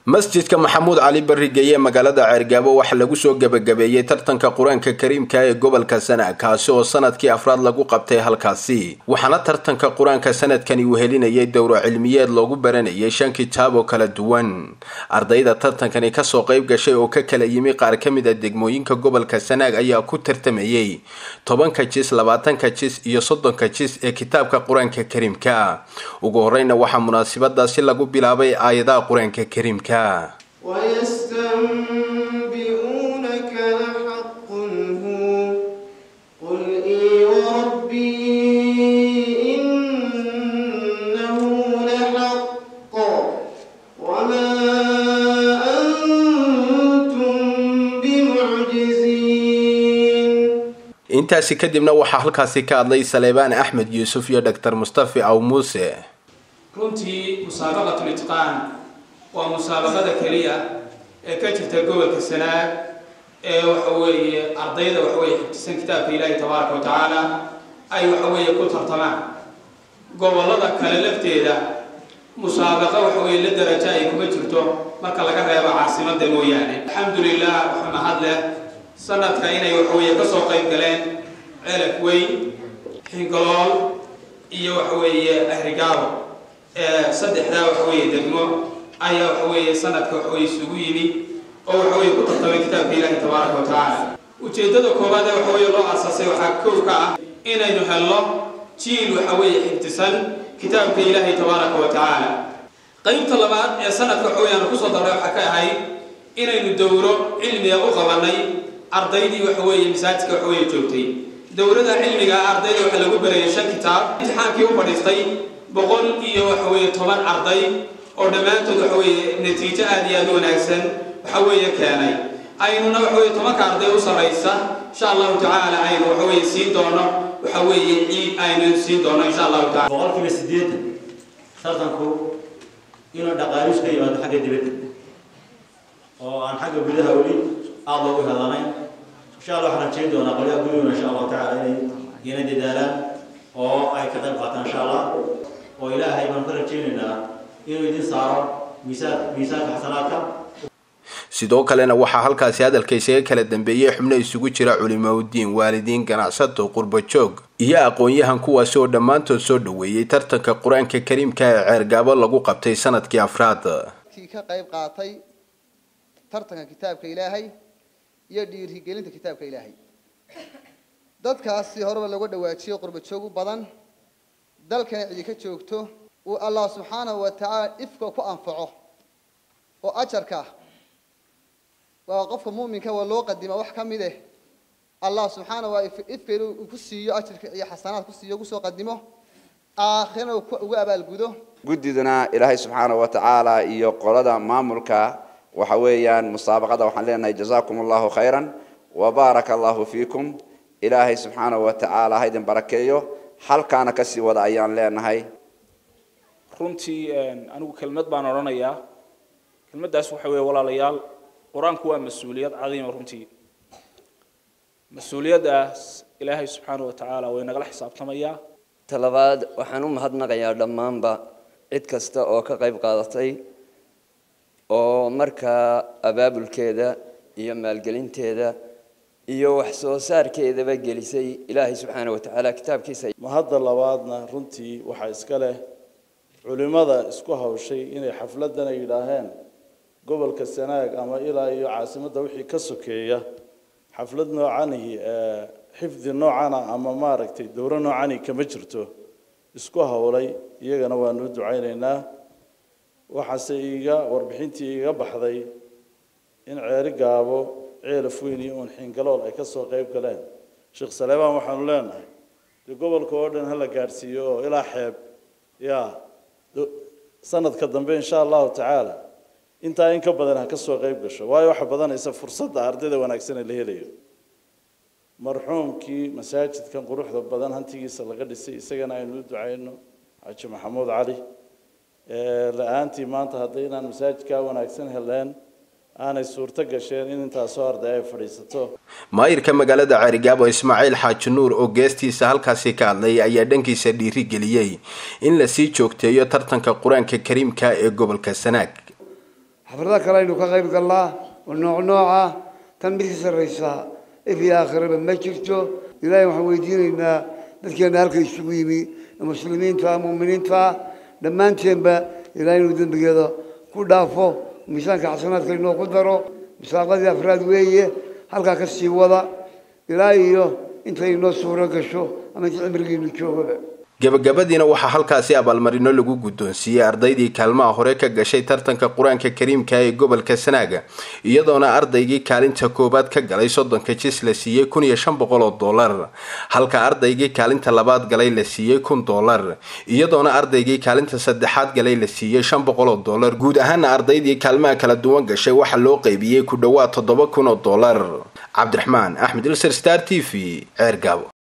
masjidka maxamuud cali barigeye magaalada ceergaabo waxaa lagu soo gebagabeeyey tartanka qur-aanka kariimka ee gobolka sana kaasi oo sanadkii afraad lagu qabtay halkaasi waxaana tartanka qur-aanka sanadkani uu helinayay dowro cilmiyeed loogu baranayay shan kitaab oo kala duwan ardayda tartankani kasoo qayb gashay oo ka kala yimi qaar ka mid a degmooyinka gobolka sanaag ayaa ku tartamayey tobanka jis labaatanka jis iyo soddonka jis ee kitaabka qur-aanka kariimka ugu horeyna waxaa munaasabadaasi lagu bilaabay aayadaha qur-aanka kariimka ويستنبئونك لحق هو قل إي وربي إنه لحق وما أنتم بمعجزين intaasi kadibna waxaa halkaasi ka hadlay saleebaan axmed yuusuf iyo doctor mustafi aw muuse runtii musaabaqatu litqaan waa musaabaqada keliya ee ka jirta gobolka sanaag ee waxa weeye ardayda waxa weeye xifdisan kitaabka ilaahi tabaaraka wa tacaala ay waxa weeye ku tartamaan gobollada kale lafteeda musaabaqa waxa weeye la darajo ay kuma jirto marka laga reebo caasimada mooyaane alxamdulilah waxa mahad leh sanadka inay waxa weeye kasoo qayb galeen celaf weyn xingalool iyo waxa weeye ahrigaabo ee saddexdaa waxa weeye degmo ayaa waxa weeye sanadka waxa weye isugu yimi oo waxa weye ku tartamay kitaabka ilaahi tabaaraka wa tacaala ujeeddada koowaad ee waxa weye loo aasaasay waxaa kow ka ah inaynu helno jiil waxa weeye xifdisan kitaabka ilaahi tabaaraka wa tacaala qaybta labaad ee sanadka waxa weye aanu kusoo darray waxaa ka ahayd inaynu dowro cilmiga u qabanay ardaydii waxa weeye masaajidka waxa weeye joogtay dowrada cilmiga ardayda waxaa lagu barayay shan kitaab imtixaankii u fadhiistay boqol iyo waxa weeye toban arday oo dhammaantood waxa weeye natiijo aada iyo aada u wanaagsan waxa weeye keenay aynuna waxa weye tobanka arday u sarraysa insha allahu tacaala aynu waxa weeye siin doono waxa weeye ciid aynu siin doono insha allahu tacala boqolkiiba siddeetan tartanku inuu dhaqaalish ka yimaado xagga dibadda oo aan xagga gudaha weli aada loogu helanayn insha allah waxaan rajayn doonaa qolyaha gudahuna insha allahu tacaala inay ina dadaalaan oo ay ka qayb qaataan insha allah oo ilaahay baan ka rajaynaynaa inuu idin saaro miisaan miisaanka xasanaadka sidoo kalena waxaa halkaasi hadalka isaga kala dambeeyey xubno isugu jira culimaudiin waalidiin ganacsato qurbajoog iyo aqoon-yahan kuwaasi oo dhammaantood soo dhoweeyey tartanka qur-aanka kariimka ee ceergaabo lagu qabtay sanadkii afraad kii ka qayb qaatay tartanka kitaabka ilaahay iyo dhiirigelinta kitaabka ilaahay dadkaasi horeba looga dhawaajiyey qurbajoog u badan dalkana cidi ka joogto uu allah subxaanahu wa tacaala ifka ku anfaco oo ajarka waa qofka mu'minka waa loo qadima wax ka mid eh allah subxaanahu wa ifka inuu ku siiyo ajarka iyo xasanaad ku siiyo ugu soo qadimo aakhirana uu ugu abaalgudo guddiduna ilaahay subxaana wa tacaala iyo qolada maamulka waxa weeyaan musaabaqada waxaan leenahay jazaakum allahu khayran wa baaraka allahu fiikum ilaahay subxaana wa tacaala ha idin barakeeyo halkaana kasii wada ayaan leenahay runtii anigu kelmad baan odhanayaa kelmaddaas waxa weeye walaalayaal qur-aanku waa mas-uuliyad cadiima runtii mas-uuliyaddaas ilaahay subxaana wa tacaala way nagala xisaabtamayaa talabaad waxaan u mahadnaqayaa dhammaanba cid kasta oo ka qayb qaadatay oo markaa abaabulkeeda iyo maalgelinteeda iyo wax soo saarkeedaba gelisay ilaahay subxaana wa tacaala kitaabkiisa mahadda labaadna runtii waxaa iska leh culimmada isku hawshay inay xafladdan ay yidhaaheen gobolka sanaag ama ilaa iyo caasimadda wixii ka sokeeya xaflad noocanihi xifdi noocana ama maaragtay dowro noocani kama jirto isku hawlay iyagana waanu u ducaynaynaa waxaase iiga warbixintii iiga baxday in ceeri gaabo ceelaf weyn iyo uun xingalool ay kasoo qayb galeen sheekh saleebaan waxaanu leenahay dee gobolka oo dhan hala gaadhsiiyo oo ilaa xeeb ya sanadka dambe insha allahu tacaala intaa in ka badan ha ka soo qayb gasho waayo waxa badanaysa fursadda ardayda wanaagsan ee la helayo marxuumkii masaajidkan quruxda badan hantigiisa laga dhisay isagana aynu u ducayno xaaji maxamuud cali la-aantii maanta hadday inaan masaajidkaa wanaagsan heleen aanay suurto gasheen in intaasoo arday ay fadhiisato maayirka magaalada ceerigaabo ismaaciil xaaji nuur oo geestiisa halkaasi ka hadlay ayaa dhankiisa dhiiri geliyey in lasii joogteeyo tartanka qur-aanka kariimka ee gobolka sanaag xaflada kale aynu ka qayb galnaa oo nooc nooca tan mid ka sarraysa if iyo aakhiraba ma jirto ilaahay waxaan weydiinaynaa dadkeena halka isugu yimi ee muslimiinta muuminiinta dhammaanteenba ilaahay inuu dembigeeda ku dhaafo miisaanka xasanaadka inoo ku daro musaaqadii afraad weeye halkaa ka sii wada ilaa iyo intay inoo suuro gasho ama inta cimrigiinu joogaba gebagabadiina waxaa halkaasi abaalmarino lagu guddoonsiiyey ardaydii kaalmaha hore ka gashay tartanka qur-aanka kariimka ee gobolka sanaaga iyadoona ardaygii kaalinta koowaad ka galay soddonka jis la siiyey kun iyo shan boqol oo dollar halka ardaygii kaalinta labaad galay la siiyey kun dollar iyadoona ardaygii kaalinta saddexaad galay la siiyey shan boqol oo dollar guud ahaana ardaydii kaalmaha kala duwan gashay waxaa loo qaybiyey ku dhowaad toddoba kun oo dollar cabdiraxmaan axmed ilser star t v ceer gaabo